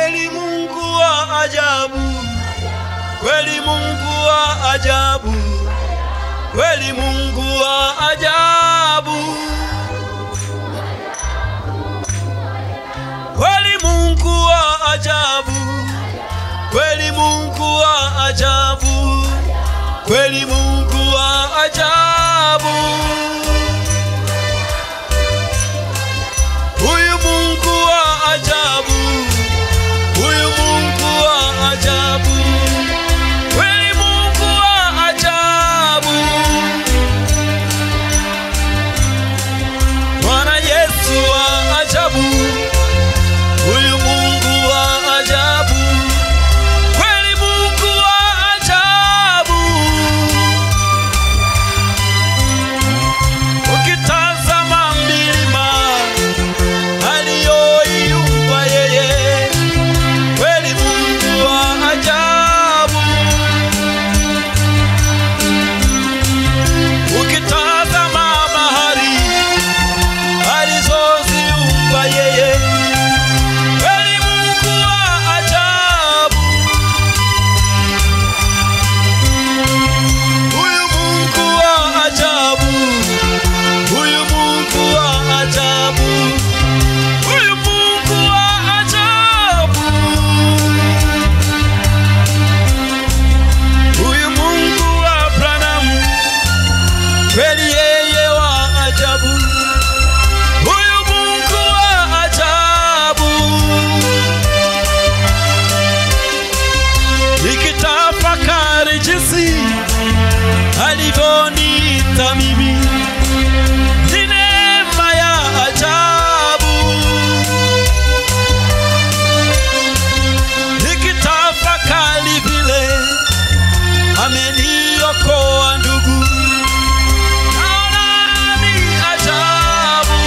kweli Mungu wa ajabu, kweli Mungu wa ajabu, kweli Mungu wa ajabu, kweli Mungu wa ajabu, kweli Mungu wa ajabu, kweli Mungu wa ajabu. Huyu Mungu wa ajabu, huyu Mungu wa ajabu, kweli Mungu wa ajabu. Bwana Yesu wa ajabu, huyu Mungu wa ajabu, kweli Mungu wa ajabu. Ukitazama milima aliyoiumba yeye, kweli Mungu wa ajabu. Ukitazama bahari alizoziumba yeye, kweli Mungu wa ajabu. Huyu Mungu wa ajabu, huyu Mungu wa ajabu. Huyu Mungu wa ajabu, huyu Mungu wa Abrahamu, kweli yeye wa ajabu. Huyu Mungu wa ajabu, nikitafakari jinsi alivyoniita mimi ni neema ya ajabu. Nikitafakari vile ameniokoa ndugu, naona ni ajabu.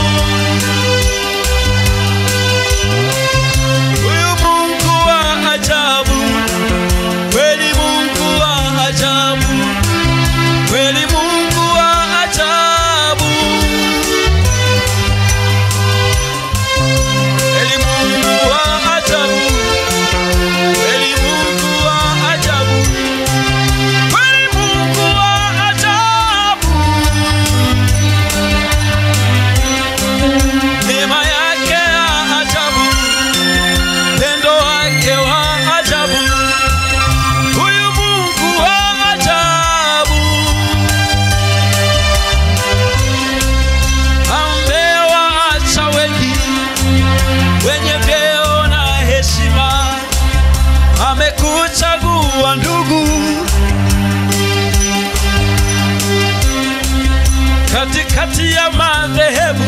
Huyu Mungu wa ajabu, kweli Mungu wa ajabu, kweli Mungu wa ajabu. Kweli Mungu wa ajabu, kweli Mungu wa ajabu, kweli Mungu wa ajabu. Neema yake ya ajabu, pendo wake wa ajabu, huyu Mungu wa ajabu. Amewaacha wengi wenye vyeo na heshima, amekuchagua ndugu katikati ya madhehebu,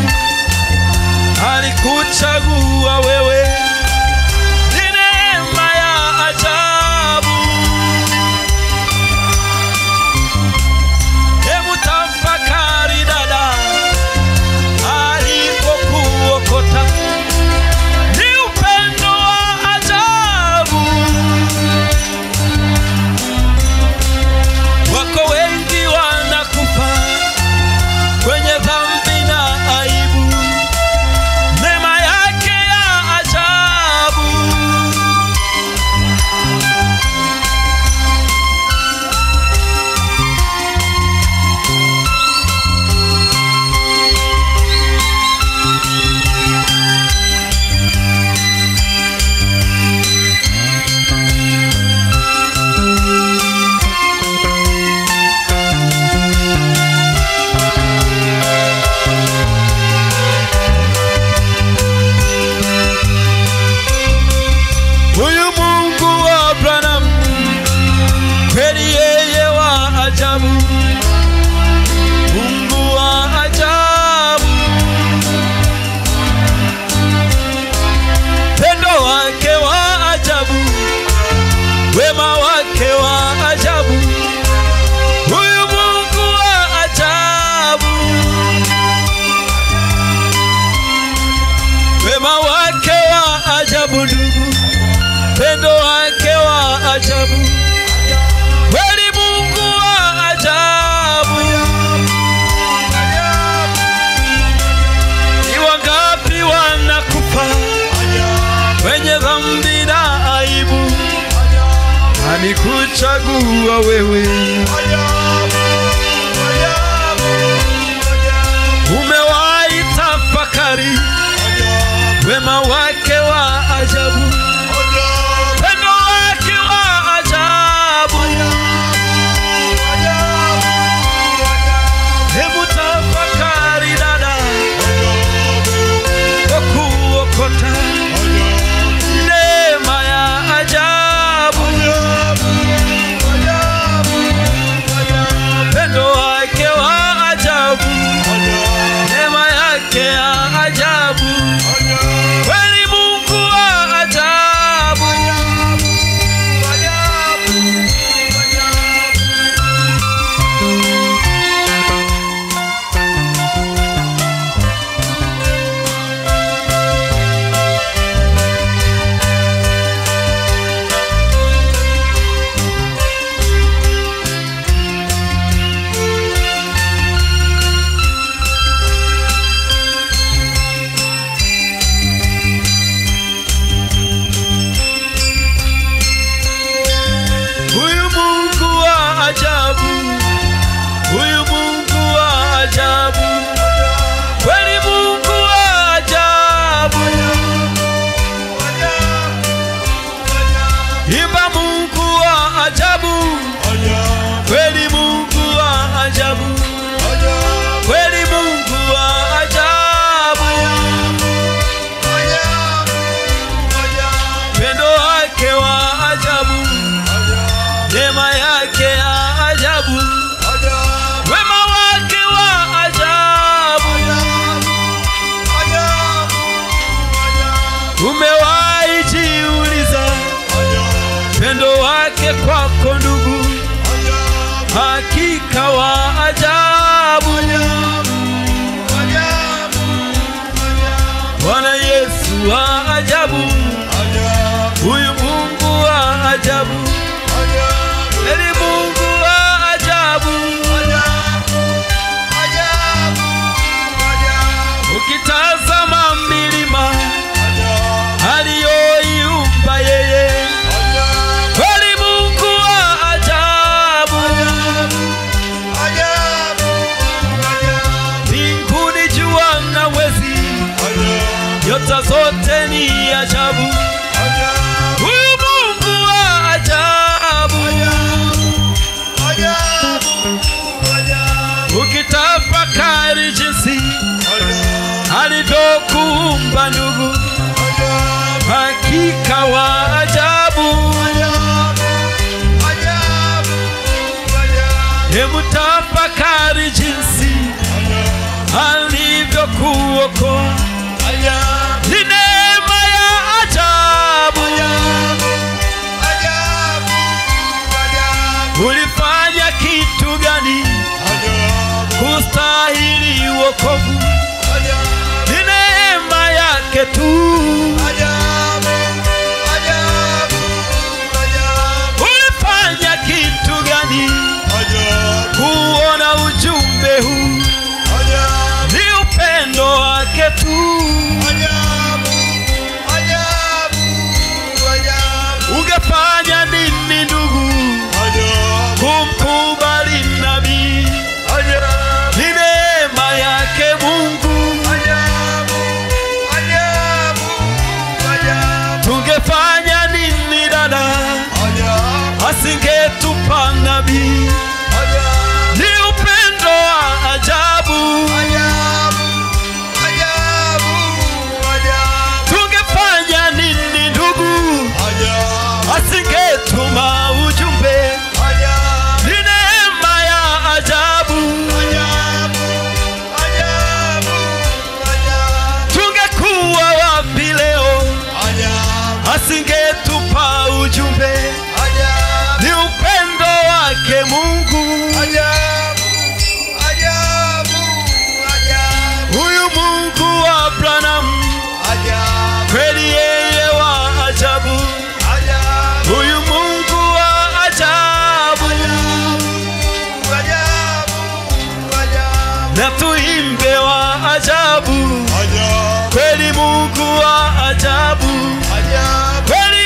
alikuchagua wewe. Ni neema ya ajabu. Hebu tafakari dada, alipokuokota ni upendo wa ajabu. Wako wengi wanakufa kwenye dhambi na aibu, neema yake ya ajabu. Huyu Mungu wa Abrahamu, kweli yeye wa ajabu, Mungu wa ajabu, pendo wake wa ajabu, wema wake wa ajabu, huyu Mungu wa ajabu, wema wake wa ajabu ndugu pendo wake wa ajabu, kweli Mungu wa ajabu. Ni wangapi wanakufa wenye dhambi na amekuchagua wewe, umewahi tafakari wema wake wa ajabu, pendo wake wa ajabu. Hebu tafakari dada, kwa kuokota neema ya ajabu, pendo wake wa ajabu, neema yake ya ajabu, kweli Mungu wa ajabu. Huyu Mungu wa ajabu, huyu Mungu wa ajabu, kweli Mungu wa ajabu. Imba Mungu wa ajabu, kweli Mungu wa ajabu, kweli Mungu wa ajabu. Pendo wake wa ajabu, neema yake ya ajabu, wema wake wa ajabu. Umewahi jiuliza pendo wake kwako ndugu, hakika wa ajabu. Bwana Yesu wa ajabu, huyu Mungu wa ajabu, eli Mungu wa ajabu. Ukitazama milima aliyoiumba yeye, kweli Mungu wa ajabu. Mbinguni jua na mwezi, nyota zote ni ajabu. Huyu Mungu wa ajabu. Ukitafakari jinsi alivyokuumba ndugu, hakika wa ajabu. Hebu tafakari jinsi alivyokuokoa, ni neema ya ajabu. Ulifanya kitu gani kustahili wokovu? Ni neema yake tu. Ulifanya kitu gani kuona ujumbe huu? Ni upendo wake tu. Ungefanya nini ndugu kumkubali nabii? Ni neema yake Mungu. Tungefanya nini dada, asingetupa nabii? Ni upendo wa ajabu. Tungefanya nini ndugu, asingetuma ujumbe? Ni neema ya ajabu. Tungekuwa wapi leo, asingetupa ujumbe? Ni upendo wake Mungu. Huyu Mungu wa Abrahamu kweli yeye wa ajabu. Huyu Mungu wa ajabu, na tuimbe wa ajabu, kweli Mungu wa ajabu, kweli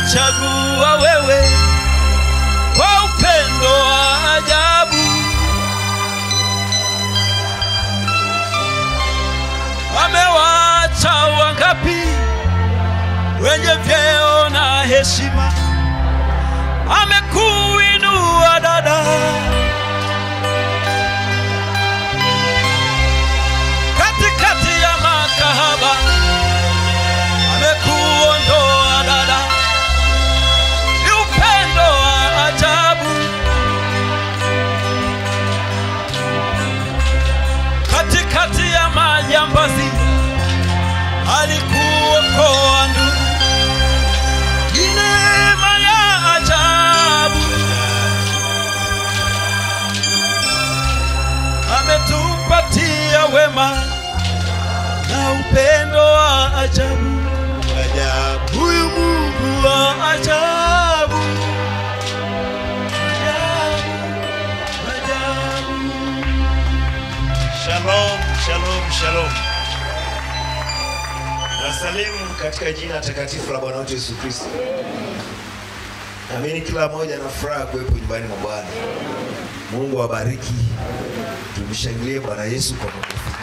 amekuchagua wewe kwa upendo wa ajabu. Amewacha wangapi wenye vyeo na heshima, amekuinua dada katikati ya makahaba, amekuondoa dada, ni upendo wa ajabu. Katikati ya majambazi, alikuokoa ndugu, ni neema ya ajabu. ametupatia wema na upendo wa ajabu. Ajabu. Huyu Mungu wa ajabu, ajabu, ajabu. Shalom, shalom, shalom. Nasalimu katika jina takatifu la Bwana wetu Yesu Kristo. Naamini kila mmoja na furaha kuwepo nyumbani mwa Bwana. Mungu awabariki. Tumshangilie Bwana Yesu kwa makofi.